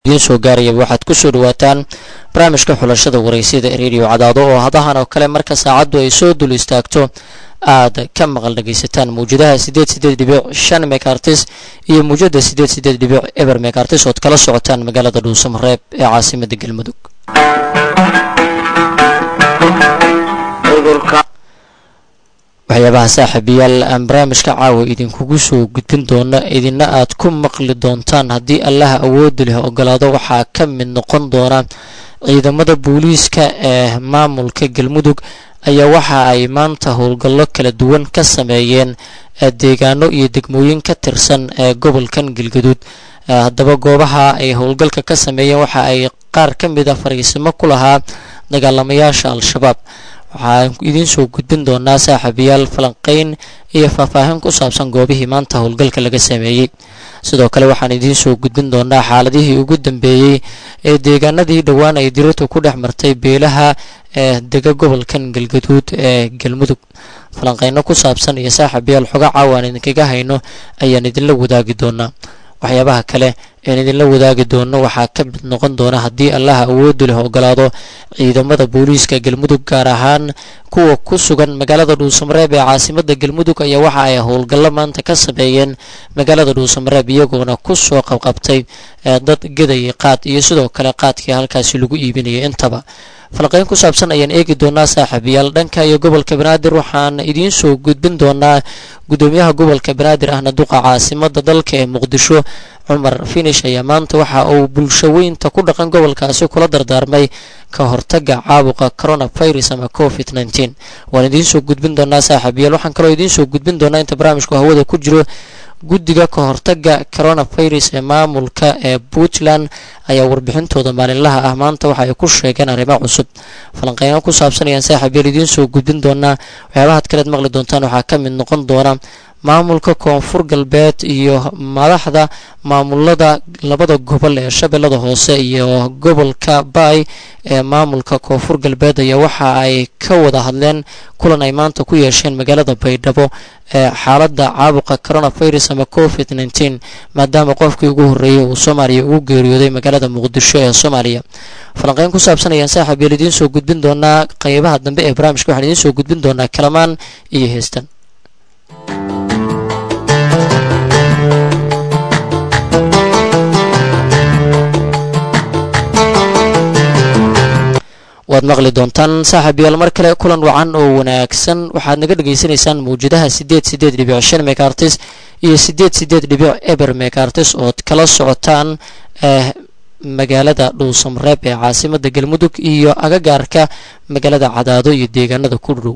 idiin soo gaarayaba waxaad ku soo dhawaataan barnaamijka xulashada waraysyada redio cadaado oo hadahan oo kale marka saacaddu ay soo dul istaagto aad ka maqal dhagaysataan mawjadaha sideed sideed dhibic shan mekartis iyo mawjada sideed sideed dhibic eber mekartis ood kala socotaan magaalada dhuusamareeb ee caasimada galmudug waxyaabaha saaxiibayaal aan barnaamijka caawa idinkugu soo gudbin doono idina aad ku maqli doontaan haddii allaha awoodi leh ogolaado waxaa ka mid noqon doona ciidamada booliiska ee maamulka galmudug ayaa waxa ay maanta howlgallo kala duwan ka sameeyeen deegaano iyo degmooyin ka tirsan ee gobolkan galgaduud haddaba goobaha ay howlgalka ka sameeyeen waxa ay qaar ka mid a fariisimo ku lahaa dagaalamayaasha al-shabaab waxaan idiin soo gudbin doonaa saaxiibayaal falanqeyn iyo faahfaahin ku saabsan goobihii maanta howlgalka laga sameeyey sidoo kale waxaan idiin soo gudbin doonaa xaaladihii ugu dambeeyey ee deegaanadii dhowaan ay dirirtu ku dhex martay beelaha ee dega gobolkan galgaduud ee galmudug falanqeyno ku saabsan iyo saaxiibayaal xoga caawaan idinkaga hayno ayaan idinla wadaagi doonaa waxyaabaha kale een idinla wadaagi doono waxaa ka mid noqon doona haddii allaha awoodu leh ogolaado ciidamada booliiska galmudug gaar ahaan kuwa ku sugan magaalada dhuusamareeb ee caasimada galmudug ayaa waxa ay howlgallo maanta ka sameeyeen magaalada dhuusamareeb iyagoona kusoo qabqabtay dad gedaya qaad iyo sidoo kale qaadkii halkaasi lagu iibinayay intaba falqeyn ku saabsan ayaan eegi doonaa saaxiibayaal dhanka iyo gobolka banaadir waxaan idiin soo gudbin doonaa gudoomiyaha gobolka banaadir ahna duqa caasimada dalka ee muqdisho cumar finish ayaa maanta waxa uu bulshaweynta ku dhaqan gobolkaasi kula dardaarmay ka hortaga caabuqa coronavirus ama covid nteen waan idiin soo gudbin doonaa saaxiibayaal waxaan kaloo idiin soo gudbin doonaa inta barnaamijku hawada ku jiro guddiga ka hortaga coronavirus ee maamulka ee puntland ayaa warbixintooda maalinlaha ah maanta waxa ay ku sheegeen arrimo cusub falanqeyno ku saabsanayaan saaxiibayaal idiin soo gudbin doonaa waxyaabahaad kaleed maqli doontaan waxaa ka mid noqon doona maamulka koonfur galbeed iyo madaxda maamulada labada gobol ee shabeellada hoose iyo gobolka baay ee maamulka koonfur galbeed ayaa waxa ay ka wada hadleen kulan ay maanta ku yeesheen magaalada baydhabo ee xaaladda caabuqa coronavirus ama covid nteen maadaama qofkii ugu horreeyay uu soomaaliya ugu geeriyooday magaalada muqdisho ee soomaaliya falanqeyn ku saabsan ayaan saaxiibyeel idiin soo gudbin doonaa qeybaha dambe ee barnaamijka waxaan idiin soo gudbin doonaa kalamaan iyo heestan waad maqli doontaan saaxiibayaal mar kale kulan wacan oo wanaagsan waxaad naga dhegaysanaysaan mawjadaha sideed sideed dhibic shan mekartis iyo sideed sideed dhibic eber mekartis ood kala socotaan magaalada dhuusamareeb ee caasimada galmudug iyo agagaarka magaalada cadaado iyo deegaanada ku dhow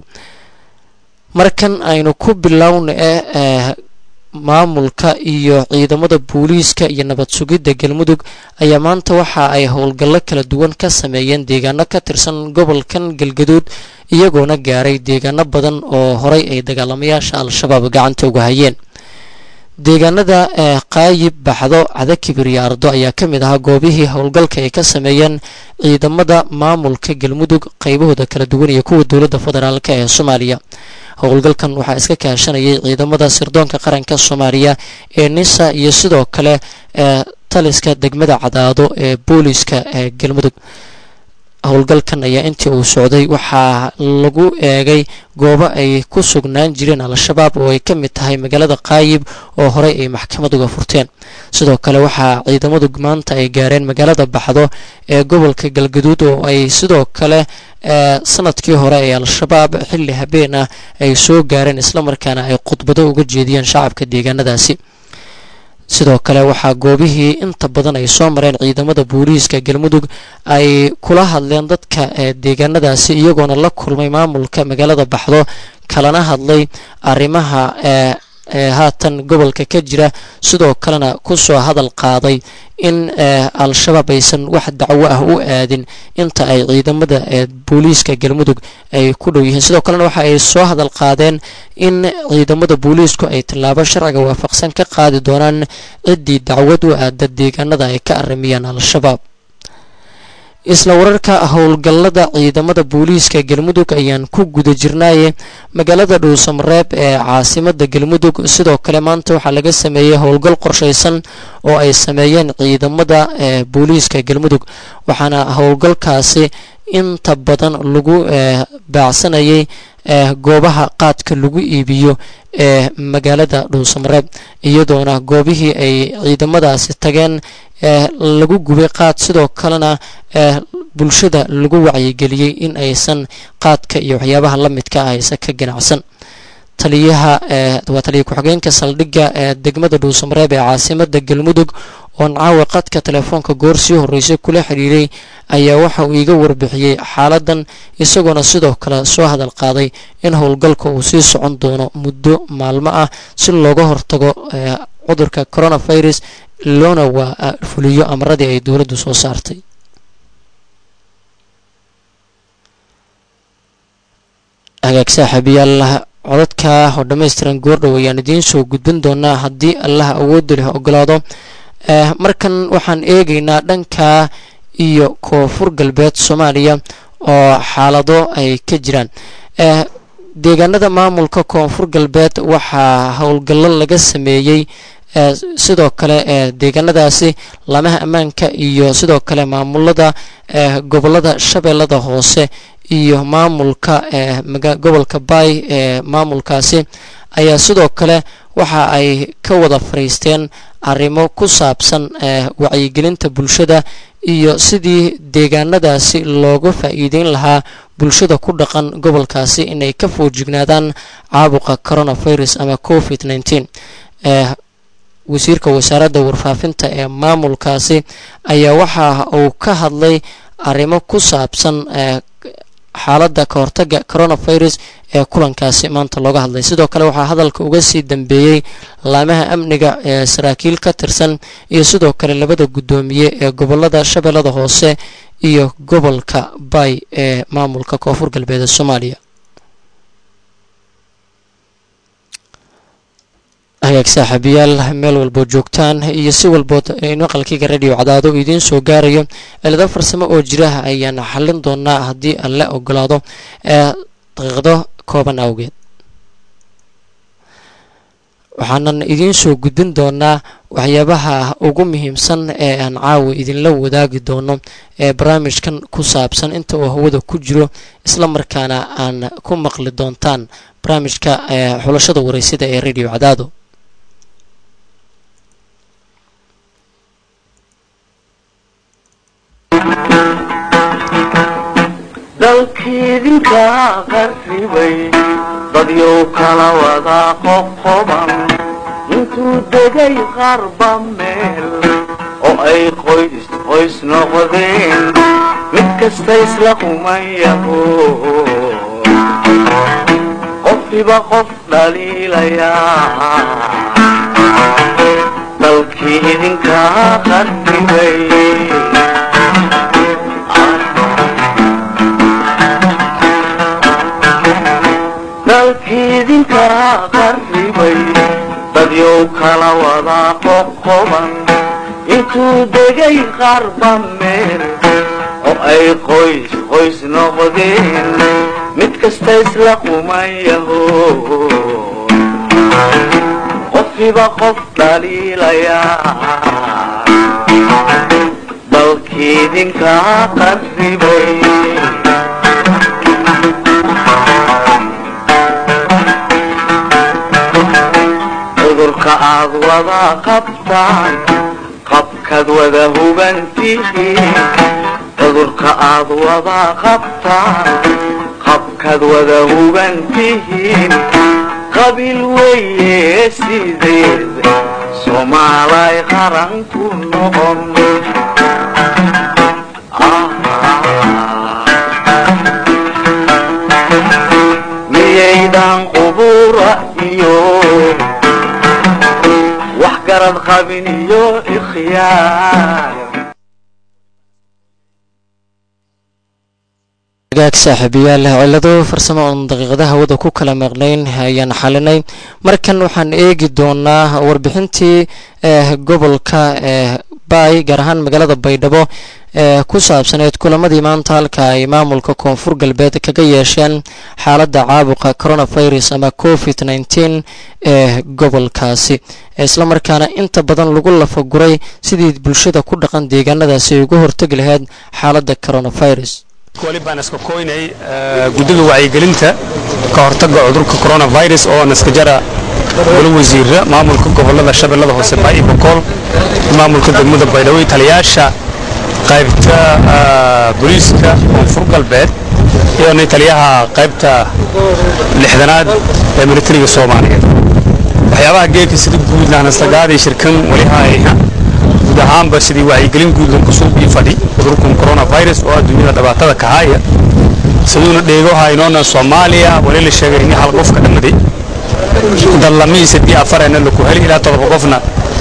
markan aynu ku bilowna eh maamulka iyo ciidamada booliiska iyo nabad sugidda galmudug ayaa maanta waxa ay howlgallo kala duwan ka sameeyeen deegaano ka tirsan gobolkan galgaduud iyagoona gaaray deegaano badan oo horay ay dagaalamayaasha al-shabaab gacanta uga hayeen deegaanada qaayib baxdo cadakibir iyo ardo ayaa ka mid ahaa goobihii howlgalka ay ka sameeyeen ciidamada maamulka galmudug qaybahooda kala duwan iyo kuwa dowladda federaalk ee soomaaliya howlgalkan waxaa iska kaashanayay ciidamada sirdoonka qaranka soomaaliya ee nisa iyo sidoo kale ee taliska degmada cadaado ee booliiska ee galmudug howlgalkan ayaa intii uu socday waxaa lagu eegay goobo ay ku sugnaan jireen al-shabaab oo ay ka mid tahay magaalada qaayib oo horey ay maxkamad uga furteen sidoo kale waxaa ciidamadu maanta ay gaareen magaalada baxdo ee gobolka galgaduud oo ay sidoo kale sanadkii hore ee al-shabaab xilli habeen ah ay soo gaareen islamarkaana ay khudbado uga jeediyeen shacabka deegaanadaasi sidoo kale waxaa goobihii inta badan ay soo mareen ciidamada booliiska galmudug ay kula hadleen dadka deegaanadaasi iyagoona la kulmay maamulka magaalada baxdo kalana hadlay arrimaha ee haatan gobolka ka jira sidoo kalena kusoo hadal qaaday in al-shabaab aysan wax dacwo ah u aadin inta ay ciidamada booliiska galmudug ay ku dhow yihiin sidoo kalena waxa ay soo hadal qaadeen in ciidamada booliisku ay tallaabo sharciga waafaqsan ka qaadi doonaan ciddii dacwad u aada deegaanada ay ka arimiyaan al-shabaab isla wararka howlgallada ciidamada booliiska galmudug ayaan ku guda jirnaaye magaalada dhuusamareeb ee caasimada galmudug sidoo kale maanta waxaa laga sameeyey howlgal qorsheysan oo ay sameeyeen ciidamada booliiska galmudug waxaana howlgalkaasi inta badan lagu baacsanayay goobaha qaadka lagu iibiyo ee magaalada dhuusamareeb iyadoona goobihii ay ciidamadaasi tageen lagu gubay qaad sidoo kalena bulshada lagu wacyigeliyey in aysan qaadka iyo waxyaabaha la midka ah aysan ka ganacsan taliyaha waa taliya ku-xigeenka saldhigga ee degmada dhuusamareeb ee caasimada galmudug oon caawa qadka telefoonka goor sii horreysay kula xidhiiray ayaa waxa uu iiga warbixiyey xaaladan isagoona sidoo kale soo hadal qaaday in howlgalka uu sii socon doono muddo maalmo ah si looga hortago cudurka coronavirus loona waa fuliyo amaradii ay dowladdu soo saartay hagaag saaxiibayaal codadka oo dhammaystiran goordhow ayaan idiin soo gudbin doonaa haddii allaha awoodda leh ogolaado markan waxaan eegaynaa dhanka iyo koonfur galbeed soomaaliya oo xaalado ay ka jiraan deegaanada maamulka koonfur galbeed waxaa howlgallo laga sameeyey sidoo kale deegaanadaasi lamaha ammaanka iyo sidoo kale maamulada gobolada shabeellada hoose iyo maamulka gobolka baay ee maamulkaasi ayaa sidoo kale waxa ay ka wada fariisteen arrimo ku saabsan wacyigelinta bulshada iyo sidii deegaanadaasi looga faa'iideyn lahaa bulshada ku dhaqan gobolkaasi inay ka foojignaadaan caabuqa coronavirus ama covid nneteen wasiirka wasaaradda warfaafinta ee maamulkaasi ayaa waxa uu ka hadlay arrimo ku saabsan xaaladda ka hortaga coronavirus ee kulankaasi maanta looga hadlay sidoo kale waxaa hadalka uga sii dambeeyey laamaha amniga ee saraakiil ka tirsan iyo sidoo kale labada guddoomiye ee gobolada shabeellada hoose iyo gobolka bay ee maamulka koonfur galbeed ee soomaaliya hagaag saaxiibayaal meel walbood joogtaan iyo si walbood maqalkiga radio cadaado idiin soo gaarayo cilado farsamo oo jiraha ayaan xallin doonaa haddii alle ogolaado ee daqiiqdo kooban awgeed waxaanan idiin soo gudbin doonaa waxyaabaha ugu muhiimsan ee aan caawa idinla wadaagi doono ee barnaamijkan ku saabsan inta uu hawada ku jiro isla markaana aan ku maqli doontaan barnaamijka xulashada wareysida ee radio cadaado dalkiidinka qarribay dadyow kala wada qoqoban intuu degay qarba meel oo ay qoys qoys noqdeen mid kasta isla qumayaho qofkiba qof dhaliilayaa dalkii idinka qarribay dalkiidinka qarribay dadyow kala wada qoqoban intuu degay qarba meel oo ay qoys qoys noqdeen mid kasta isla qumayaho qofkiba qof dhaliilayaa dalkiidinka qarribay cudurka aad wada qabtaan qabkaad wada hubantihiin cudurka aad wada qabtaan qabkaad wada hubantihiin qabiil weeye sideed soomaalay qaran ku noqon miyaydan qubura iyo wax garad qabin iyo ikhyaar hagaag saaxiibayaal cilado farsamo oon daqiiqada hawada ku kala maqnayn ayaan xalinay markan waxaan eegi doonaa warbixintii gobolka baay gaar ahaan magaalada baydhabo ee ku saabsaneed kulamadii maanta halka ay maamulka koonfur galbeed kaga yeesheen xaaladda caabuqa coronavirus ama covid nneteen ee gobolkaasi islamarkaana inta badan lagu lafaguray sidii bulshada ku dhaqan deegaanadaasi ay uga hortegi lahayd xaaladda coronavirus wali baan iska koynay guddiga wacyigelinta ka hortagga cudurka coronavirus oo naska jara golo wasiira maamulka gobolada shabeellada hoose baa'i bokool maamulka degmada baydhabo taliyaasha qaybta booliiska koonfur galbeed iyo taliyaha qaybta lixdanaad ee militariga soomaaliyeed waxyaabaha geedka sida guudna nastagaadii shirkan wali haayha guud ahaanba sidii wacyigelin guud lagu soo bii fadhi cudurkan coronavirus oo adduunyada dhibaatada ka haya siduuna dheego haynoona soomaaliya wali la sheegay in hal qof ka dhamaday dallamihii sadii afarena laku heli ilaa todoba qofna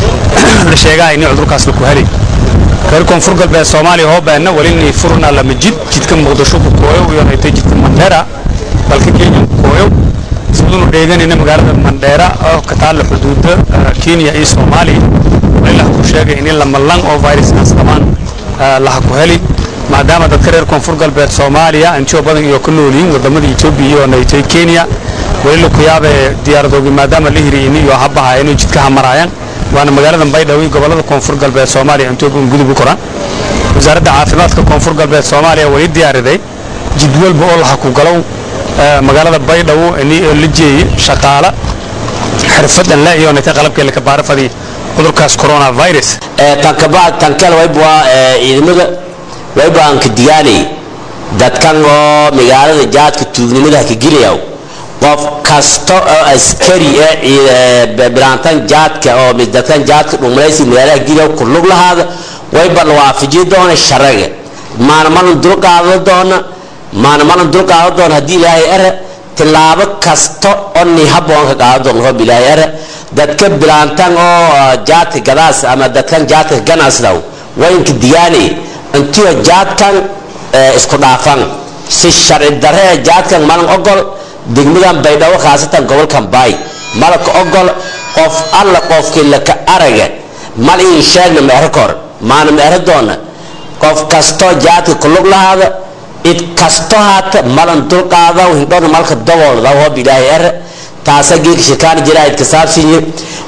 la sheegaa in cudurkaas laku heli reer koonfur galbeed soomaaliya hoobeena wali inay furna lama jid jidka muqdisho ku kooyo iyo haytay jidka mandheera dalka kenya ku kooyo siduuna dheeganayna magaalada mandheera oo ka taalla xuduuda kenya iyo soomaaliya walilah ku sheegay in lamalan oo viruskaas qabaan laha ku heli maadaama dadka reer koonfur galbeed soomaaliya antiyo badan iyo ka noolyihiin wadamada etoobiya iyo naytay kenya weli la ku yaabee diyaaradoogi maadaama la hiriyin iyo habaha inay jidkaha maraayaan waana magaalada baydhabo iyo gobolada koonfur galbeed soomaaliya intooban gudub u koraan wasaaradda caafimaadka koonfur galbeed soomaaliya wali diyaariday jid walba oo laha ku galow magaalada baydhabo la jeeye shaqaala xirfadan le iyo naytay qalabkee laka baarafadii cudurkaas coronavirus tankal wayba ciidamada wayba aan ka digaanay dadkan oo magaalada jaadka tuugnimada ka gelaya qof kasta oo askari ee bilaantan jaadka oo dadkan jaadka dhumlaysi magaalada geliya ku lug lahaada wayba la waafajiyo doona sharaga maana malan dul qaado doona maana malan dul qaado doona haddii ilaahay ere tilaabo kasta oo ni haboon ka qaado doona hoob ilaahay ere dadka bilaantan oo jaadka gadaas ama dadkan jaadka ganacsidaw waynka diyaanay intiyo jaadkan isku dhaafan si sharci darre jaadkan malan ogol degmadan baydhabo khaasatan gobolkan baay malaka ogol qof alla qofkii laka araga mal in sheegna meero kor maana meero doona qof kastoo jaadka kulug lahaada id kasto haata malan dulqaada hidhona malka daboolda hoob ilaahay ere taasa geedka shirkaan jiraa idka saabsinye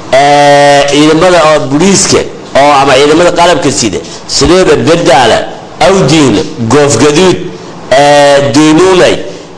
ciidamada oo booliiska oo ama ciidamada qalabka sida sideeba berdaala awdiinle goofgaduud duunuulay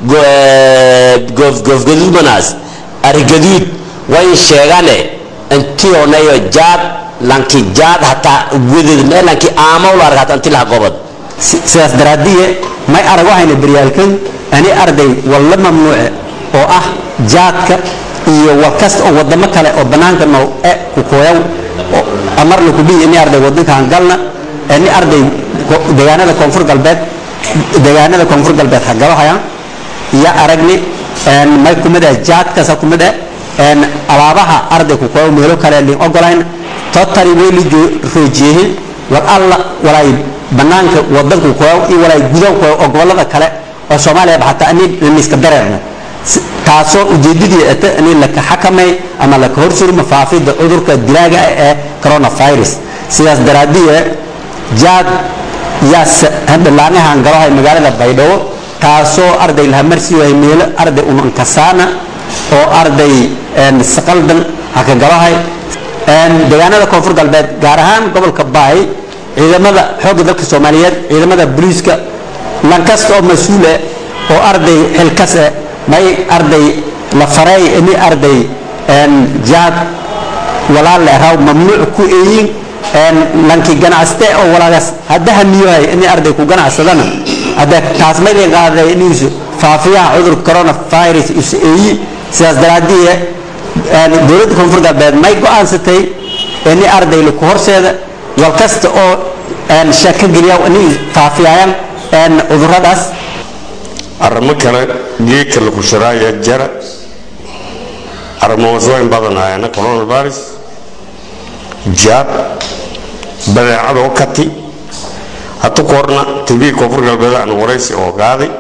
goofgaduud manaas arigaduud way sheegane intionayo jaad lanki jaad hataa weded mee lanki aamaw la arg hata inti laha gobod sidaas daraadiye may arag waxayna beryaalkan ani arday walla mamnuuce oo ah jaadka iyo war kasta oo wadamo kale oo banaanka noo e ku kooyaw amar la kudhihi ini arday wadankan galna ni arday deegaanada koonfur galbeed deegaanada koonfur galbeed hagabahaya iyo aragni may kumid ah jaadkasa kumid ah alaabaha arday ku kooyaw meelo kale lin ogolayn totally way la roojiyehin war alla walaay banaanka wadanku kooyaw iyo walaay gudaha kooyaw oo gobolada kale oo soomaaliya xataa ani lamiska dareerna taasoo ujeedadii ata in laka xakamay ama laka horsurma faafida cudurka dilaaga ee coronavirus sidaas daraadiye jaad yaa dhilaanahan galahay magaalada baydhabo taasoo arday laha marsiiwahay meelo arday unankasaana oo arday saqaldan haka galahay deegaanada koonfur galbeed gaar ahaan gobolka baay ciidamada xoogga dalka soomaaliyeed ciidamada booliiska lankasta oo mas-uule oo arday xilkase may arday la faray ini arday jaad walaal raw mamnuuc ku eeyin lanki ganacste oo walaagaas hadda hamiyohay ini arday ku ganacsadana hadda taas may lin qaaday inuusu faafiyaha cudurka coronavirus isu eeyi sidaas daraadiye dowladda koonfur galbeed may go-aansatay ini arday laku horseeda wal kasta oo shaka geliya inay faafiyayaan cuduradaas arrimo kale geedka laku sharaaya jara arrimoosooyin badanayana coronavirus jaad badeecadoo kati hata koorna tv koonfur galbeed aan waraysi oo qaaday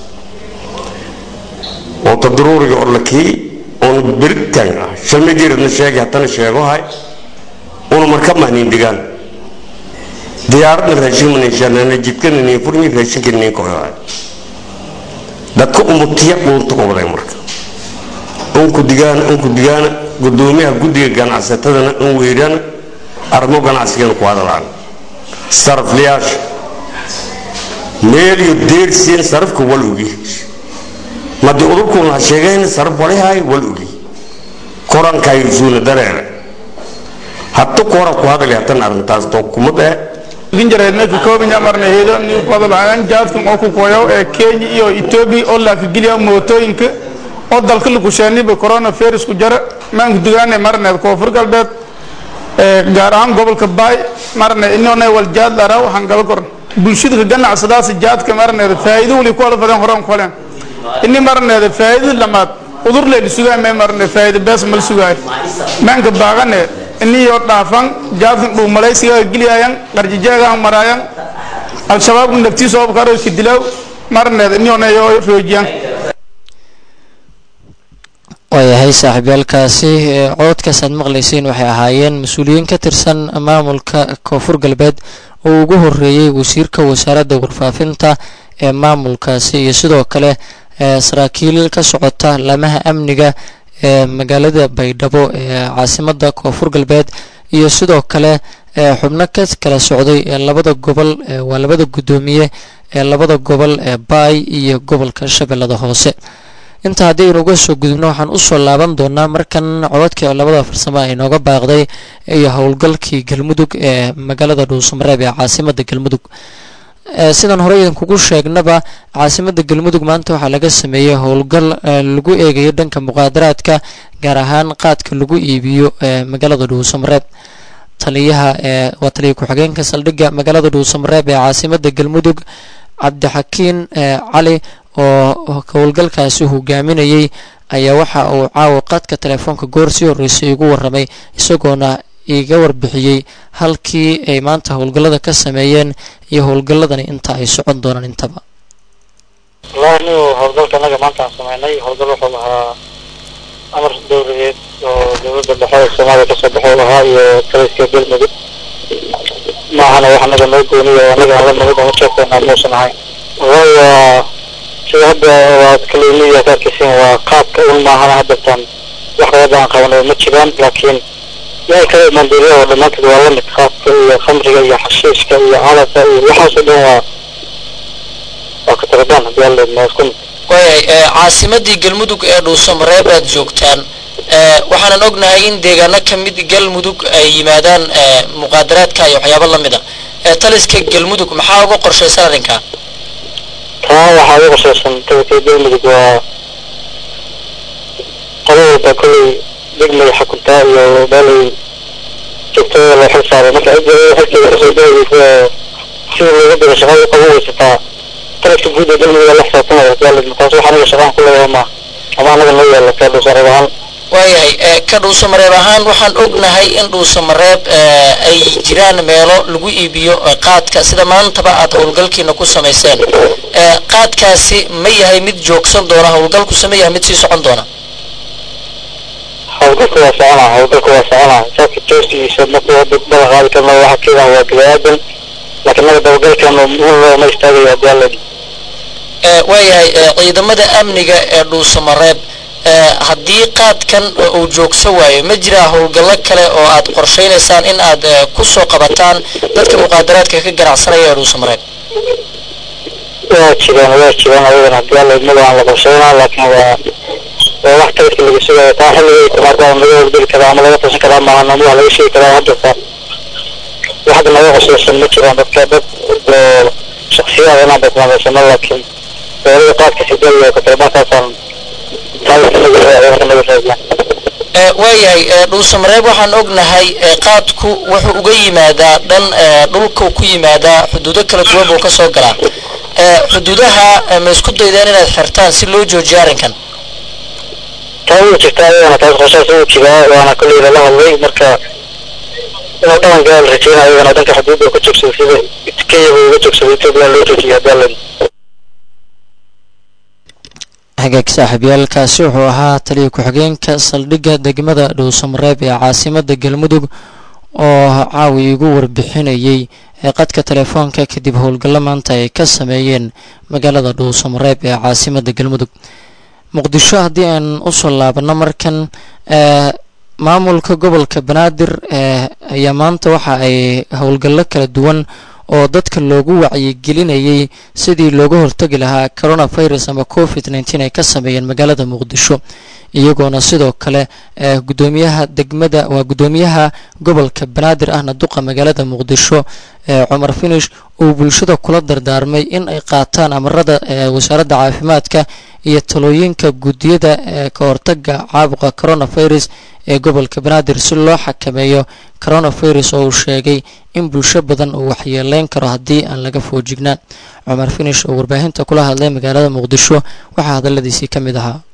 oo tadaruuriga oo lakii oona beritaan ah shalma geeradna sheegay haddana sheegohay una marka mahnin digaan diyaaradna raashin manishanana jidkana niin furmi raashinka niin koxoa dadka umutiya dhuunta qobaday marka unku digaana unku digaana gudoomiyaha guddiga ganacsatadana un weydhana arrimo ganacsigana ku hadalaan saraflayaasha meel iyo deersiin sarafka wal ogi madi udurkuuna ha sheegayna saraf walihaay wal ogi korankaayo suuna dareere hadda kora ku hadali hatan arrintaas to kuma dhee ginjareedna ka koobinya marna heedo ni qodobaan jaadkan oo ku koyo ee Kenya iyo Ethiopia oo la ka geliya mootooyinka oo dalka lagu sheeniba coronavirus ku jara maan gudigaane marna koonfur galbeed ee gaar ahaan gobolka Bay marna inoo wal jaad dara waxaan gal koran bulshada ganacsadaas jaadka marna faa'iido wali ku wada fadan horan kolan inni marna faa'iido lamaad udur leen sugaa ma marna faa'iido bas mal sugaa maanka baagane inni yo dhaafan jaadkan dhuu malaysiga geliyayan qarjijaaga maraayan al-shabaab naftiisa oo karo iska dilaw marneed inni oo yo roojiyaan waayahay saaxiibyaalkaasi cododkaas aad maqlayseen waxay ahaayeen mas-uuliyiin ka tirsan maamulka koonfur galbeed oo ugu horeeyey wasiirka wasaaradda warfaafinta ee maamulkaasi iyo sidoo kale saraakiil ka socota lamaha amniga ee magaalada baydhabo ee caasimada koonfur galbeed iyo sidoo kale xubno ka kala socday labada gobol waa labada guddoomiye ee labada gobol ee baay iyo gobolka shabeellada hoose inta haddii aynu uga soo gudubno waxaan usoo laaban doonaa markan codadkii labada farsamo ay nooga baaqday iyo howlgalkii galmudug ee magaalada dhuusamareeb ee caasimada galmudug sidaan horey idinkugu sheegnaba caasimada galmudug maanta waxaa laga sameeyey howlgal lagu eegayo dhanka muqaadaraadka gaar ahaan qaadka lagu iibiyo magaalada dhuusamareeb taliyaha waa taliya ku-xigeenka saldhigga magaalada dhuusamareeb ee caasimada galmudug cabdixakiin cali oo howlgalkaasi hogaaminayay ayaa waxa uu caawa qadka telefoonka goor sii horreysay igu waramay isagoona iga warbixiyey halkii ay maanta howlgallada ka sameeyeen iyo howlgalladani inta ay socon doonaan intaba wallahi anigu howlgalka anaga maanta aan sameynay howlgal wuxuu ahaa amar dowladeed oo dowladda dhexe ee soomaaliya kasoo baxay ahaa iyo taliska galmudug maahana wax anaga noo gooniyo anaga hala nabad ama jeefkeena muusan ahayn wallahi waa sida hadda waad kaleemiya ka arkaysiin waa qaabka un maahana haddatan wax qabada aan qabano ma jiraan laakiin yahay kala manduuriya oo dhammaantood waa la mid qaabka iyo khamriga iyo xashiishka iyo calafka iyo waxaasoo dhan waa waa ka tagadaan haddii alla idmo isku mid waayay caasimadii galmudug ee dhuusamareeb aad joogtaan waxaanan ognahay in deegaano ka mid galmudug ay yimaadaan muqaadaraadka iyo waxyaabo la mid a taliska galmudug maxaa uga qorshaysan arrinkaa taa waxaa ugu qorshaysan taliska galmudug waa qodo walba kolley degmay xakuntaa iyo meelay joogtada loo xil saaray marka cidda xilkeeda kasoo degaysa sida looga diro shaqada u qaban weysataa taliska guud ee galmudug la xisaabtamaya hadii taas wax aniga shaqaan ku leeyahay maaha ama anaga noo yaala ka dhuusaareeb ahaan waayahay ka dhuusamareeb ahaan waxaan ognahay in dhuusamareeb ay jiraan meelo lagu iibiyo qaadka sida maantaba aad howlgalkiina ku samayseen qaadkaasi ma yahay mid joogsan doona howlgalkuse ma yahay mid sii socon doona howlgalka waa soconaa howlgalka waa soconaa saabka joostigiisa markuu hadda bala qaadi karna waxa keedan waa bini-aadan laakiin naga dabagalkeena looma istaagayo haddii alla waayahay ciidamada amniga ee dhuusamareeb haddii qaadkan uu joogso waayo ma jiraa howlgallo kale oo aad qorshaynaysaan in aad ku soo qabataan dadka muqaadaraadka ka ganacsanaya ee dhuusamareeb waa jiraan waa jiraan ayadan haddii alla idmada aan la qorshaynaa laakiin waa waa wax taliska laga sugayo taa xilligay timaada laga howlgeli karaa ama laga tashan karaa maahan ama wax laga sheegi karaa haddata wax hadda naga qorshaysan ma jiraan dadka dad oo shaksiyaad inaan basmaamaysano laakiin dowlada qaadka sidaiyo katalabaankaasaan waayahay dhuusamareeb waxaan ognahay qaadku wuxuu uga yimaadaa dhan dhulka ku yimaadaa xuduudo kala duwan buu kasoo galaa xuduudaha ma isku daydeen inaad xirtaan si loo joojiyo arrinkan taa wuu jirtaa ayadana taas qorshaas wuu jiraa waana kolley lala hadlay marka inuu dhawanka la rajeyna ayadana dhanka xuduudda ka joogsado sida kenya buu uga joogsado ethiopia loo joojiyo haddii alla hagaag saaxiibyaalkaasi wuxuu ahaa taliya ku-xigeenka saldhigga degmada dhuusamareeb ee caasimada galmudug oo caawi igu warbixinayay ee qadka telefoonka kadib howlgallo maanta ay ka sameeyeen magaalada dhuusamareeb ee caasimada galmudug muqdisho haddii aan usoo laabano markan maamulka gobolka banaadir ayaa maanta waxa ay howlgallo kala duwan oo dadka loogu wacyigelinayay sidii looga hortagi lahaa coronavirus ama covid nneteen ay ka sameeyeen magaalada muqdisho iyagoona sidoo kale gudoomiyaha degmada waa gudoomiyaha gobolka banaadir ahna duqa magaalada muqdisho cumar finish uu bulshada kula dardaarmay in ay qaataan amarada wasaaradda caafimaadka iyo talooyinka guddiyada ka hortaga caabuqa coronavirus ee gobolka banaadir si loo xakameeyo coronavirus oo uu sheegay in bulsho badan uu waxyeeleyn karo haddii aan laga foojignaan cumar finish oo warbaahinta kula hadlay magaalada muqdisho waxaa hadaladiisii ka mid ahaa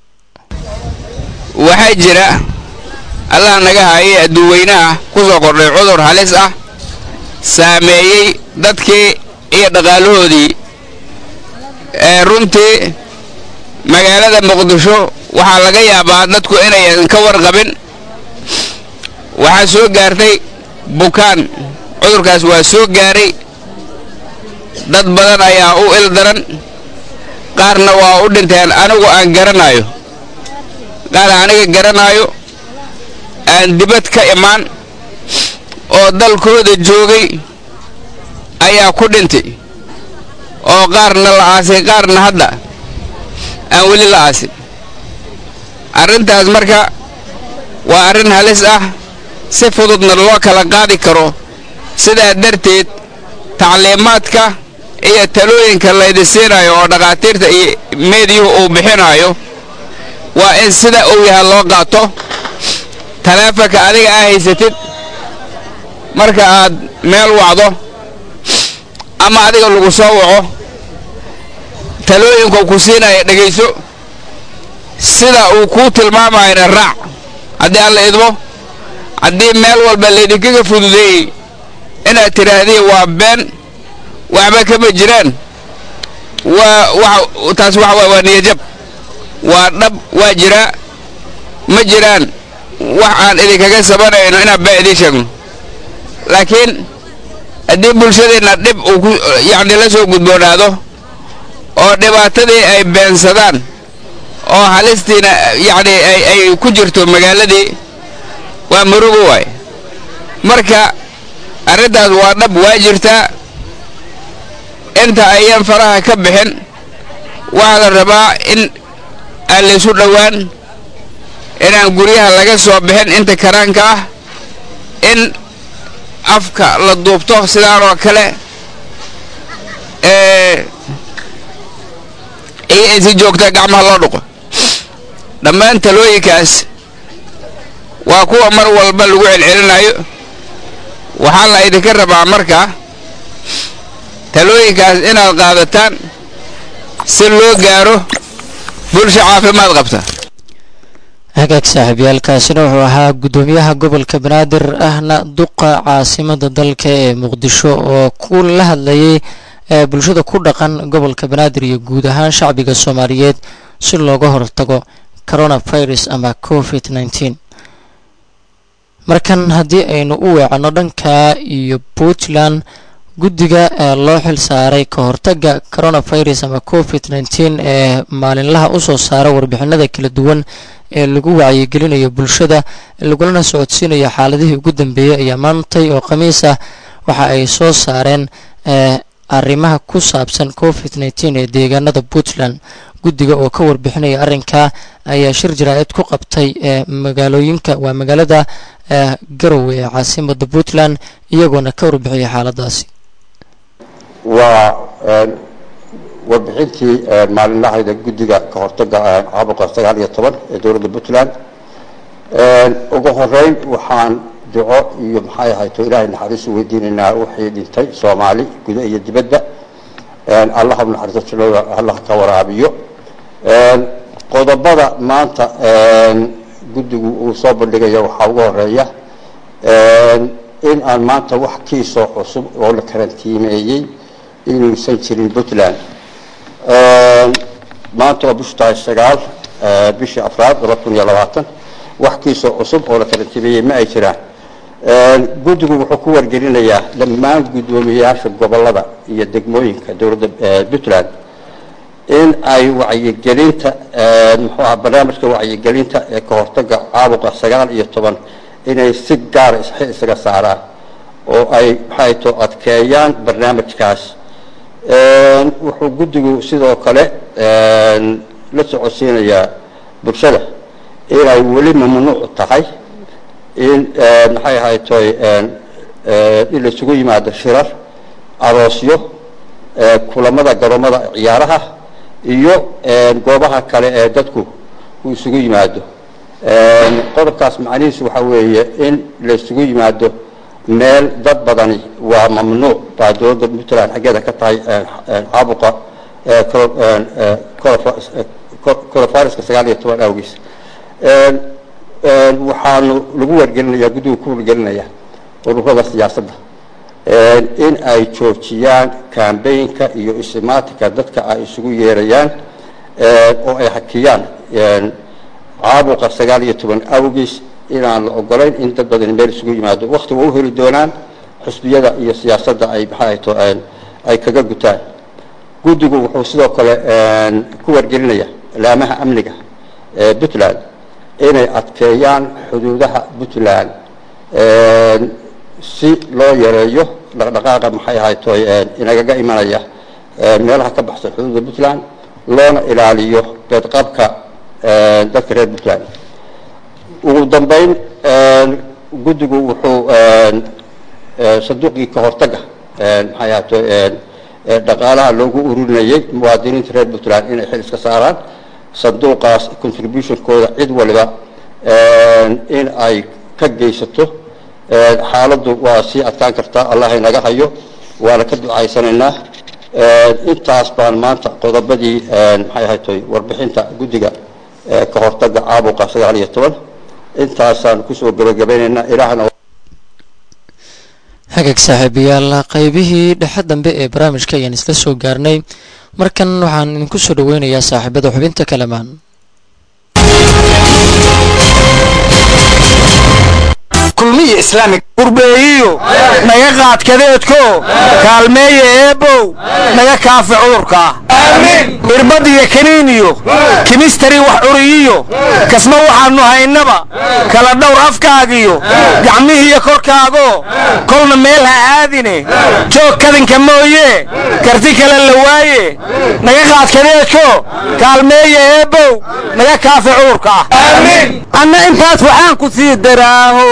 waxaa jira allah naga haayay adduuweynaha ku soo kordhay cudur halis ah saameeyey dadkii iyo dhaqaalahoodii ee runtii magaalada muqdisho waxaa laga yaabaa dadku inayan ka warqabin waxaa soo gaartay bukaan cudurkaas waa soo gaaray dad badan ayaa u il daran qaarna waa u dhinteen anigu aan garanayo qaar aniga garanaayo aan dibad ka imaan oo dalkooda joogay ayaa ku dhintay oo qaarna la aasay qaarna hadda aan weli la aasin arrintaas marka waa arrin halis ah si fududna loo kala qaadi karo sidaa darteed tacliimaadka iyo talooyinka laydi siinayo oo dhakhaatiirta iyo meediyuhu uu bixinayo waa in sida uu yahay loo qaato taleefanka adiga aa haysatid marka aad meel wacdo ama adiga lagu soo waco talooyinka ku siinaya dhegayso sida uu kuu tilmaamayana raac haddii aan la idmo haddii meel walba laydinkaga fududeeyey inaad tidhaahdii waa been waxba kama jiraan waa taas waxa waa waa niyajab waa dhab waa jiraa ma jiraan wax aan idinkaga sabanayno inaan baa idiin sheegno laakiin haddii bulshadeenna dhib uu ku yacni la soo gudboonaado oo dhibaatadii ay beensadaan oo halistiina yacni ay ay ku jirto magaaladii waa murugo waay marka arrintaas waa dhab waa jirtaa inta ayaan faraha ka bixin waxaa la rabaa in aan laysu dhowaan inaan guryaha laga soo bixin inta karaanka ah in afka la duubto sidaan oo kale iyo in si joogta gacmaha loo dhuqo dhammaan talooyinkaas waa kuwa mar walba lagu celcelinayo waxaa la idinka rabaa marka talooyinkaas inaad qaadataan si loo gaaro bulsho caafimaad qabta hagaag saaxiibyaalkaasina wuxuu ahaa guddoomiyaha gobolka banaadir ahna duqa caasimada dalka ee muqdisho oo ku la hadlayay ee bulshada ku dhaqan gobolka banaadir iyo guud ahaan shacbiga soomaaliyeed si looga hortago coronavirus ama covid nneteen markan haddii aynu u weecanno dhanka iyo puntland guddiga ee loo xil saaray ka hortaga coronavirus ama covid nneteen ee maalinlaha usoo saara warbixinada kala duwan ee lagu wacyigelinayo bulshada lagulana socodsiinayo xaaladihii ugu dambeeyey ayaa maantay oo khamiis ah waxa ay soo saareen arrimaha ku saabsan covid nneteen ee deegaanada puntland guddiga oo ka warbixinaya arrinkaa ayaa shir jaraa'id ku qabtay ee magaalooyinka waa magaalada garowe ee caasimada puntland iyagoona ka warbixiyay xaaladaasi waa warbixintii maalinlahayda guddiga ka hortaga caabuqa sagaal iyo toban ee dowladda puntland ugu horeyn waxaan duco iyo maxay ahayto ilaahay naxariis u weydiinaynaa wixii dhintay soomaali guda iyo dibadda allah u naxariisto jannada allah ka waraabiyo qodobada maanta guddigu uu soo bandhigaya waxaa ugu horeeya in aan maanta wax kiisoo cusub oo la karantiimeeyey inuusan jirin puntland maanta waa bishu tahay sagaal bishii afraad laba kun iyo labaatan wax kiisoo cusub oo la karantiimeeyey ma ay jiraan guddigu wuxuu ku wargelinayaa dhammaan guddoomiyayaasha gobolada iyo degmooyinka dowladda puntland in ay wacyigelinta muxuu aha barnaamijka wacyigelinta ee ka hortaga caabuqa sagaal iyo toban inay si gaara isxi isaga saaraan oo ay maxay to adkeeyaan barnaamijkaas wuxuu guddigu sidoo kale la socodsiinayaa bulshada inay weli mamnuuc tahay in maxay ahaytoy in laisugu yimaado shirar aroosyo kulamada garoomada ciyaaraha iyo goobaha kale ee dadku uu isugu yimaado qodobkaas macnihiisu waxaa weeye in laisugu yimaado meel dad badani waa mamnuuc baa dowladda puntland xaggeeda ka tahay caabuqa corofaruska sagaal iyo toban awgiis waxaanu lagu wargelinayaa guddigu ku wargelinayaa ururada siyaasadda in ay joojiyaan kambaynka iyo isimaatinka dadka ay isugu yeerayaan oo ay hakiyaan caabuqa sagaal iyo toban awgiis inaan la ogolayn in dad badani meel isugu yimaado wakti waa u heli doonaan xusbiyada iyo siyaasadda ay maxaato ay kaga gutaan guddigu wuxuu sidoo kale ku wargelinaya laamaha amniga ee puntland inay adkeeyaan xuduudaha puntland si loo yareeyo dhaqdhaqaaqa maxay ahayto inagaga imanaya meelaha ka baxsan xuduudda puntland loona ilaaliyo beedqabka dadka reer puntland ugu dambeyn guddigu wuxuu sanduuqii ka hortaga maxay ahayto dhaqaalaha loogu ururinayay muwaadiniinta reer puntland inay xil iska saaraan sanduuqaas contributionkooda cid waliba in ay ka geysato xaaladdu waa sii adkaan kartaa allah inaga hayo waana ka ducaysanaynaa intaas baan maanta qodobadii maxay ahaytoy warbixinta guddiga ka hortaga caabuqa sagaal iyo toban intaasaan kusoo gabagabaynaynaa ilaahna hagaag saaxiibayaal qaybihii dhexe dambe ee barnaamijka ayaan isla soo gaarnay markan waxaan idinku soo dhaweynayaa saaxiibada xubinta kalamaan kulmiya islaamig qurbeeyiyo naga qaadkadeedko kaalmeeya eebow naga kaafi cudurka irbad iyo kaniiniyo kimistari wax curiyiyo kasma waxaannu haynaba kala dhowr afkaagiyo gacmihiiyo korkaago kolna meel ha aadine joog kadinka mooye karti kale la waaye naga qaadkadeedko kaalmeeya eebow naga kaafi cudurka anna intaas waxaan ku sii daraaho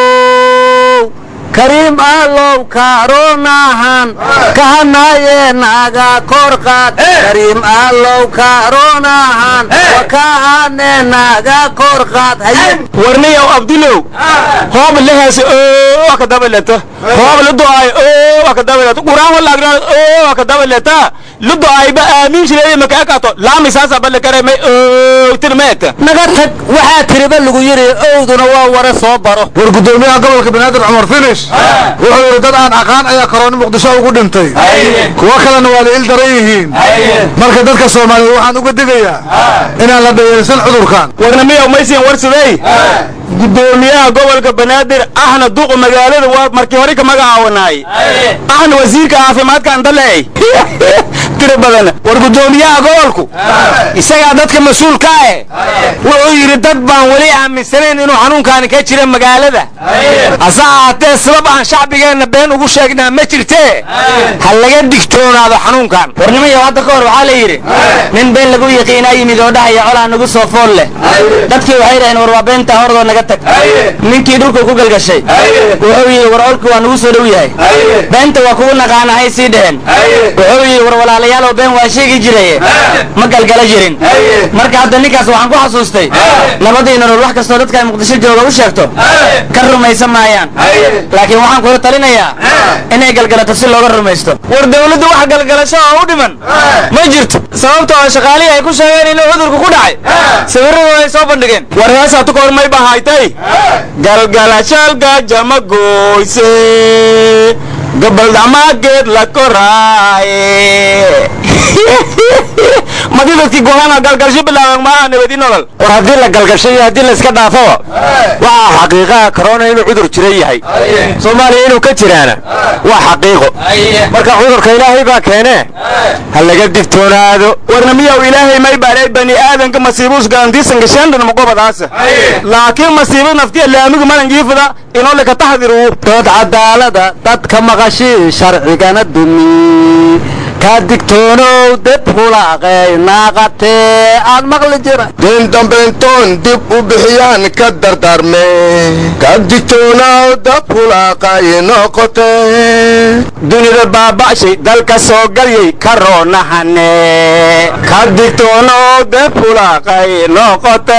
kariim allow karonahan kahanaye naga korqaad kariim allow karonahan wakahane naga korqaad warniyow abdulow hoob lehees oo ka dabaleta hoob ludoay oo ka dabaleta quraan wala agran oo ka dabaleta ludoay ba aamin shilay ma ka kato laami saasa bal kare may oo tirmeeta naga tag waxaa tiriba lagu yiri owduna waa wara soo baro war gudoomiyaha gobolka banaadir cumar finish wuxuu yidhi dad aan aqaan ayaa karooni muqdisho ugu dhintay kuwo kalena waa la il daran yihiin marka dadka soomaaliyeed waxaan uga digayaa inaan la dhayeysan cudurkan warnamiyow maysiin warsadey gudoomiyaha gobolka banaadir ahna duqu magaalada waa markii hore ka magacaawanaay ahna wasiirka caafimaadka andaleey tiro badan war gudoomiyaha gobolku isagaa dadka mas-uulka eh wuxuu yidhi dad baan weli aaminsanayn inuu xanuunkaani ka jira magaalada hase ahaatee sabab aan shacbigeenna been ugu sheegnaa ma jirtee ha laga digtoonaado xanuunkan warnimayo hadda ka hor waxaa la yidhi nin been lagu yiqiinaa yimid oo dhahaya colaa nagu soo fool leh dadkii waxay dhaheen war waa beentaa hordoo naga tag ninkii dhulku ku galgashay wuxuu yidhi war olku waa nagu soo dhow yahay beenta waa kugu naqaanahay sii dheheen wuxuu yidhi war walaalayaalow been waa sheegi jiraye ma galgala jirin marka hadda ninkaas waxaan ku xasuustay nabadii nolol wax kastoo dadka ay muqdisho jooga u sheegto ka rumaysan maayaan laakiin waxaan kula talinayaa inay galgalato si looga rumaysto war dawladdu wax galgalasho oo u dhiman ma jirto sababta oo shaqaalihii ay ku sheegeen inuu cudurku ku dhacay sawirradu ay soo bandhigeen war heesaa tu kahor may bahaytay galgalashalgaja ma gooyse gabaldhamageed la koraaye madidadka dadkii gohana galgalsho bilaaban maaha nabadi nolol war haddii la galgasho iyo haddii la iska dhaafaba waxaa xaqiiqaha corona inuu cudur jira yahay soomaaliya inuu ka jiraana waa xaqiiqo marka cudurka ilaahay baa keene ha laga digtoonaado warna miyaw ilaahay may baaray bani aadanka masiibus galantiisan gashaandhan maqobadaasa laakiin masiibo naftiya laamigu malan jiifada inoo laka taxdiru dood cadaalada dadka maqashii sharcigana dumi ka digtoonow dib hulaaqay naaqatee aad maqli jira din dambayntoon dib u bixiyaan ka dardaarme ka digtoonow dab hulaaqay noqote dunida baaba'shay dalka soo galyay karoonahane ka digtoonow dib hulaaqay noqote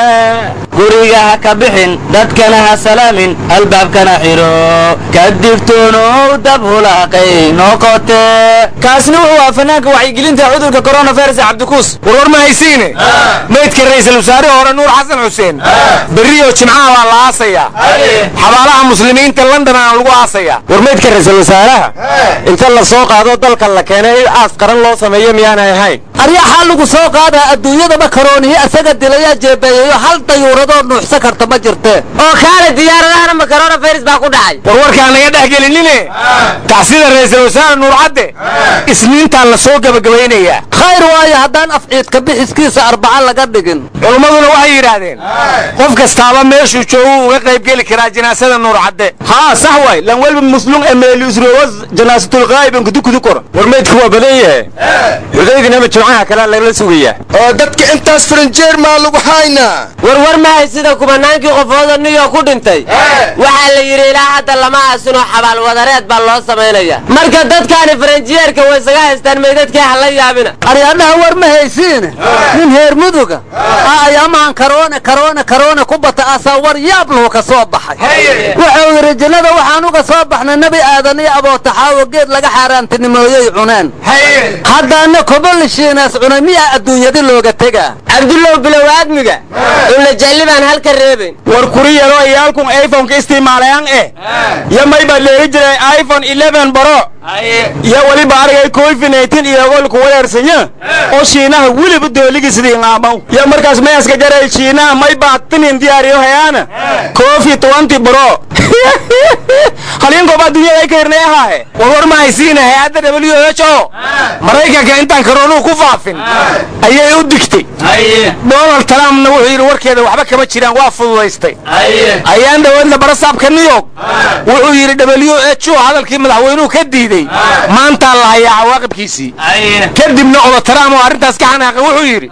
guriga ha ka bixin dadkana ha salaamin albaabkana xidho ka digtoonow dab hulaaqay noqote kaasna wuxuu ah fanaanka wacyigelinta cudurka coronavirus cabdikuus warwar ma haysiine maydka ra'iisul wasaare hore nuur xasan xuseen berriyo jimcaha baa la aasayaa xabaalaha muslimiinta london aan lagu aasayaa war maydka ra'iisul wasaaraha inta la soo qaado dalka la keenay in aas qaran loo sameeyo miyaanay ahayn aryaxaa lagu soo qaadaa adduunyadaba karoonihi asaga dilayaa jeebeeyayo hal dayuuradoo nuuxsa karta ma jirte oo kaale diyaaradahana ma coronavirus baa ku dhacay war warkaan naga dhex gelinine tacsida ra'iisul wasaare nuur cadde isniintaan la soo gebagabaynayaa khayr waayo haddaan afciidka bixiskiisa arbaca laga dhigin culummaduna waxay yidhaahdeen qof kastaaba meeshuu joogu uga qayb geli karaa jinaasada nuur cadde haa sax waay lan welba muslum emeelusrowas janaasatulqaa'iban kudukudu kor war meydku waa badan yahe xudaydinama jimcaha kalea lagala sugayaa oo dadka intaas faranjeer maa lagu haynaa warwar mahay sida kumanaankii qofooda new york ku dhintay waxaa la yidhi ilaa hadda lama aasinoo xabaal wadareed baa loo samaynaya marka dadkaani faranjiyeerka way isaga haystaan meydadkii ha la yaabina aryaadhaha war ma haysiine nin heer muduga a ayaamahan karoone karoone karoone ku bata asaa war yaab lahu ka soo baxay wuxuu yidhi jannada waxaan uga soo baxnay nebi aadan iyo abootaxaawo geed laga xaaraantinimooyey cuneen haddaana kobolishiinaas cunay miyaa adduunyadi looga tegaa cabdullow bilow aadmiga cunla jalli baan halka reebayn war kuri yaroo iyaalkun iphoneka isticmaalayaan eh yo may baa leeri jiray iphone 11 baro iyo weliba arigay covid 19 iyagoo ku wareersanya oo shiinaha weliba dooligii sidii ngaamaw yo markaas mayaska jaray shiinaha may baa tinin diyaariyo hayaana covid 20 baro halinkooba adduunyada ay ka hirnay ahaahe war war ma haysiina hay-adda w h o maraykanka intaan karoonuhu ku faafin ayay u digtay donald trumpna wuxuu yidhi warkeeda waxba kama jiraan waa fududaystay ayaan dhawaadna barasaabka new york wuxuu yidhi w h o hadalkii madaxweynuhu ka diidey maantaa la hayaa cawaaqibkiisii kadibna oda trump oo arrintaas ka xanaaqay wuxuu yidhi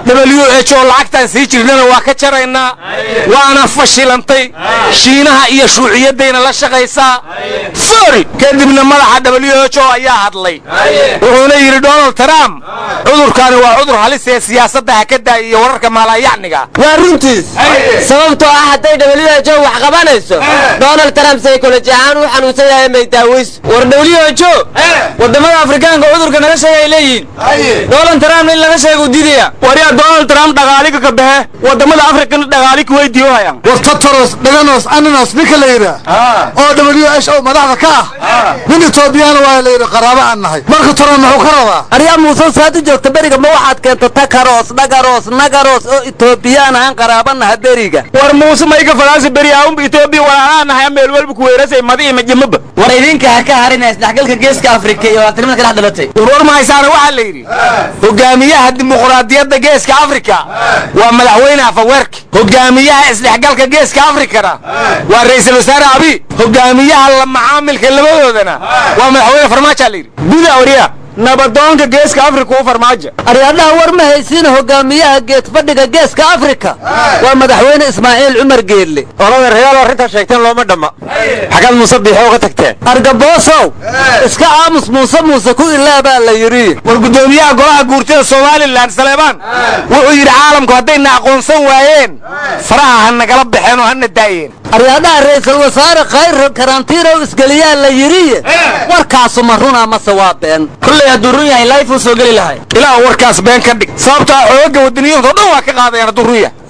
w h o lacagtaan sii jirnana waa ka jaraynaa waana fashilantay shiinaha iyo shuuciyaddayna la shaqaysaa fori kadibna madaxa w h o ayaa hadlay wuxuuna yidhi donald trump cudurkaani waa cudur halis ee siyaasadda ha ka daaya iyo wararka maalayacniga waa runtiis sababtoo ah hadday w h o wax qabanayso donald trump saykoloji ahaan u xanuunsan yahay may daawayso war w h o wadamada afrikaanka cudurka naga sheega ay leeyihiin donald trump in laga sheega u diidaya waryaa donald trump dhaqaaliga ka baxe wadamada afrikana dhaqaali ku weydiiyohayaan war tataros dhaganos ananos ninka la yidhaa oo w h o madaxda ka ah nin etoobiyana waa la yidhi qaraabo aan nahay marka toran muxuu ka rabaa aryaa muuse saad u joogta beriga ma waxaad keenta takaros dhagaros nagaros oo etoobiyaan aan qaraabanaha beriga war muuse mayga fadaasi beri aunba etoobiya walaalaa nahay meel walba ku weerasay madi iyo majimaba war idinka ha ka harina isdhexgalka geeska afrika iyo waatanimada ka dhex dhalatay warwar ma haysaana waxaa la yidhi hogaamiyaha dimuqraadiyadda geeska afrika waa madaxweyne afaweerka hogaamiyaha isdhexgalka geeska afrikana waa ra'iisul wasaare abi hogaamiyaha la macaamilka labadoodana waa madaxweyne farmaajo la yidhi guda wariya nabadoonka geeska afrika u farmaajo aryaadhaha war ma haysiina hogaamiyaha geed fadhiga geeska afrika waa madaxweyne ismaaciil cumar geelle olada reyaal arrintaa sheegteen looma dhamma xagaad muuse biixo uga tagteen argaboosow iska aamus muuse muuse ku ilaabaa la yidhi war guddoomiyaha golaha guurtida somalilan saleebaan wuxuu yidhi caalamku haddayna aqoonsan waayeen faraha ha nagala baxeen oo hana daayeen aryaadhaha ra'iisul wasaare khayr karantiinow isgeliyaa la yidhi warkaasu ma runaa mase waa been kullay hadduu run yahay life uu soo geli lahay ilaa warkaas been ka dhig sababtaa xooga wadaniyiinto dhan waa ka qaadayaan hadduu run yahay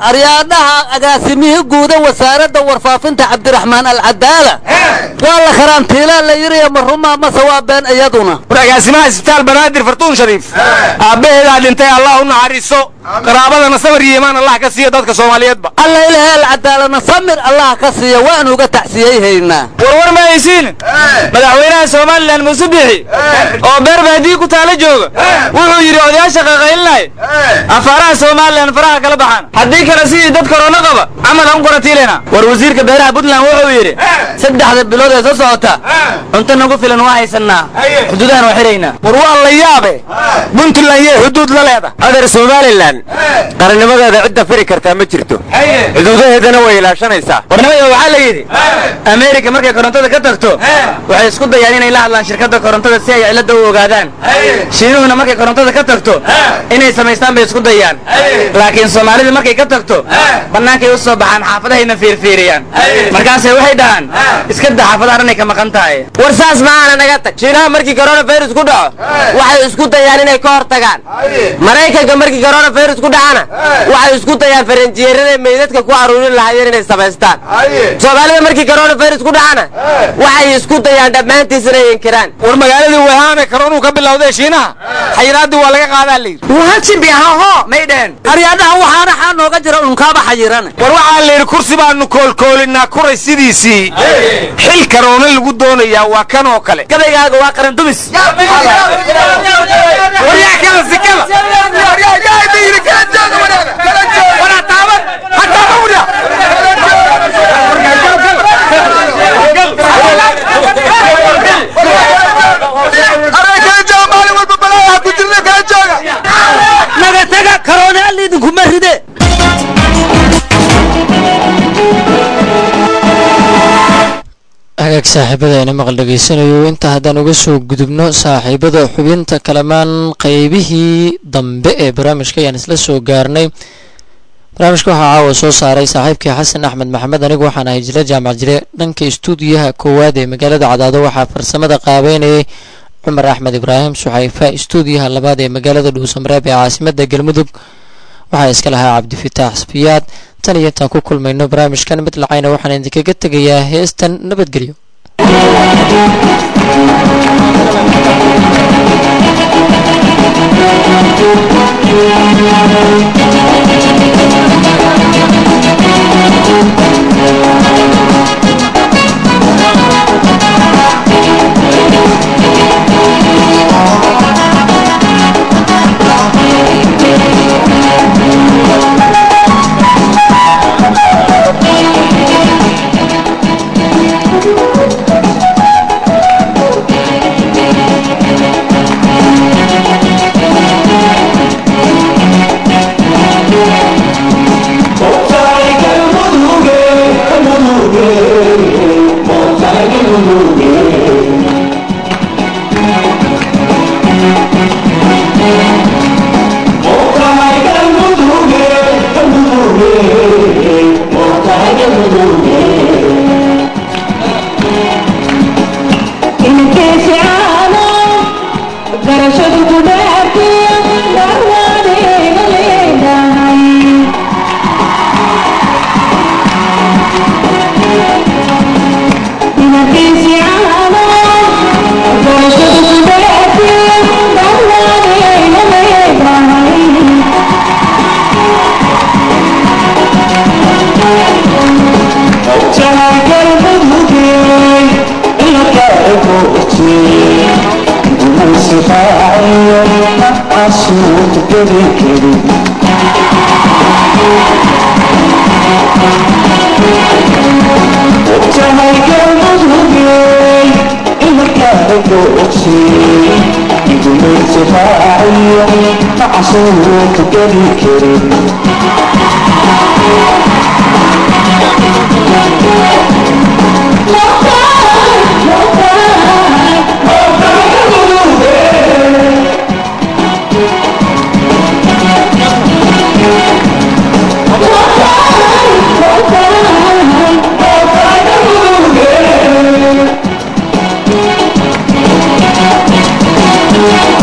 aryaadhaha agaasimihii guuda wasaaradda warfaafinta cabdiraxmaan alcadaala waa la karantiilaa la yidhi ma rumaa mase waa been iyaduna war agaasimaha isbitaal banaadir fartuun shariif aabbaheedaa dhintay allah u naxariiso qaraabadana samar iyo imaan allah ka siiya dadka soomaaliyeedba alla ilahay alcadaalana samir allah ka siiya waan uga tacsiyeyhaynaa warwar ma haysiin madaxweynaha somalilan muuse bixi oo beerba haddii ku taala jooga wuxuu yidhi odayaasha qaqaylinay afaaraha somalilan faraha kala baxaan haddii kale sidii dad korona qaba camal aan qoratiilena war wasiirka beeraha puntland wuxuu yidhi saddexda bilood ee soo socota cunto nagu filan waa haysanaa xuduudahan waa xiraynaa war waa la yaabe puntland yee xuduud la leeda adeer somalilan qarannimadeeda cidda firi kartaa ma jirto xuduudaheedana way ilaashanaysaa warnimada waxaa la yidhi ameerika markay korontada ka tagto waxay isku dayaan inay la hadlaan shirkadda korontada si ay cilada u ogaadaan shiinuhuna markay korontada ka tagto inay samaystaan bay isku dayaan laakiin soomaalida markay ka tagto bannaankay u soo baxaan xaafadahayna fiirfiiriyaan markaasay waxay dhahaan iska da xaafadaha dhanay ka maqan tahay war saas maaana naga tag shiinaha markii coronavirus ku dhaco waxay isku dayaan inay ka hor tagaan maraykanka markii coronavirus ku dhacana waxay isku dayaan faranjiyeerada meydadka ku aruurin lahaayeen inay samaystaan soomaalida markii coronavirus ku dhacana waxay isku dayaan dhammaantiis inay inkiraan war magaaladii wahaame karoonuu ka bilowday shiinaha xayiraaddii waa laga qaadaa layidhi wahajibiahaho may dheen aryaadhaha waxaana xaa nooga jira unkaaba xayirane war waxaa la yidhi kursi baanu koolkoolinaa kuray sidiisii xil karoona lagu doonayaa waa kan oo kale gabaygaaga waa qaran dumis waryaa kala sikada naga taga karoona alla idinkuma ride hagaag saaxiibada ina maqal dhegaysanayo inta haddaan uga soo gudubno saaxiibada xubinta kalamaan qeybihii dambe ee barnaamijka ayaan isla soo gaarnay barnaamijka waxaa caawa soo saaray saaxiibkii xasan axmed maxamed anigu waxaan ahay jile jaamac jire dhanka istuudiyaha koowaad ee magaalada cadaado waxaa farsamada qaabeynayay cumar axmed ibraahim suxayfa istuudiyaha labaad ee magaalada dhuusamareeb ee caasimada galmudug waxaa iska lahaa cabdifitaax safiyaad tan iyo intaan ku kulmayno barnaamijkan mid lacayna waxaan idinkaga tegayaa heestan nabadgelyo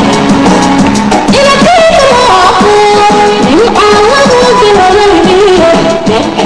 Thank you.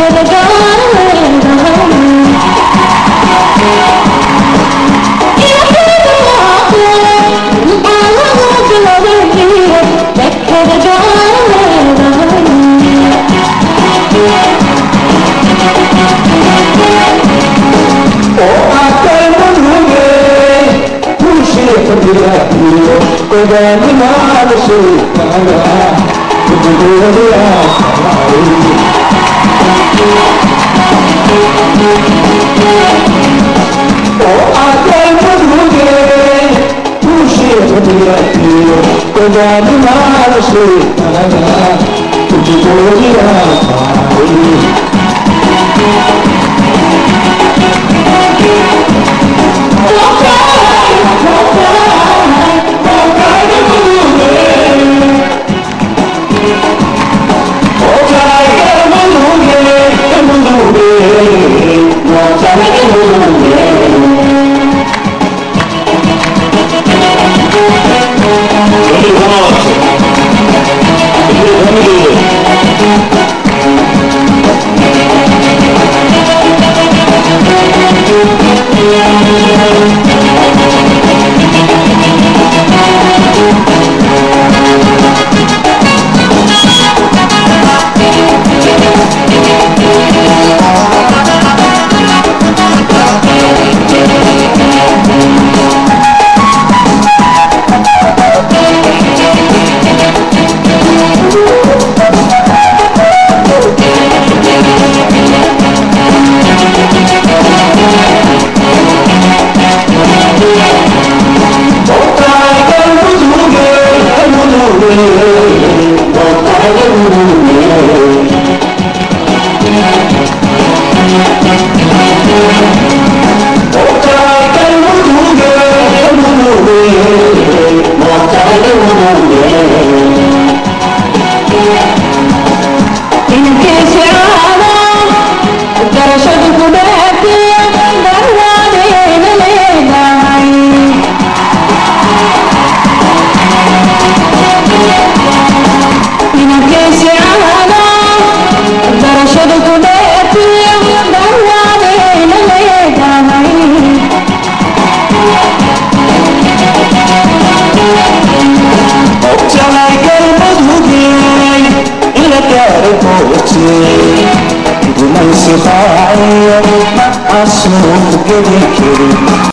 gumaysi qaaciyo ma casuuq geli karin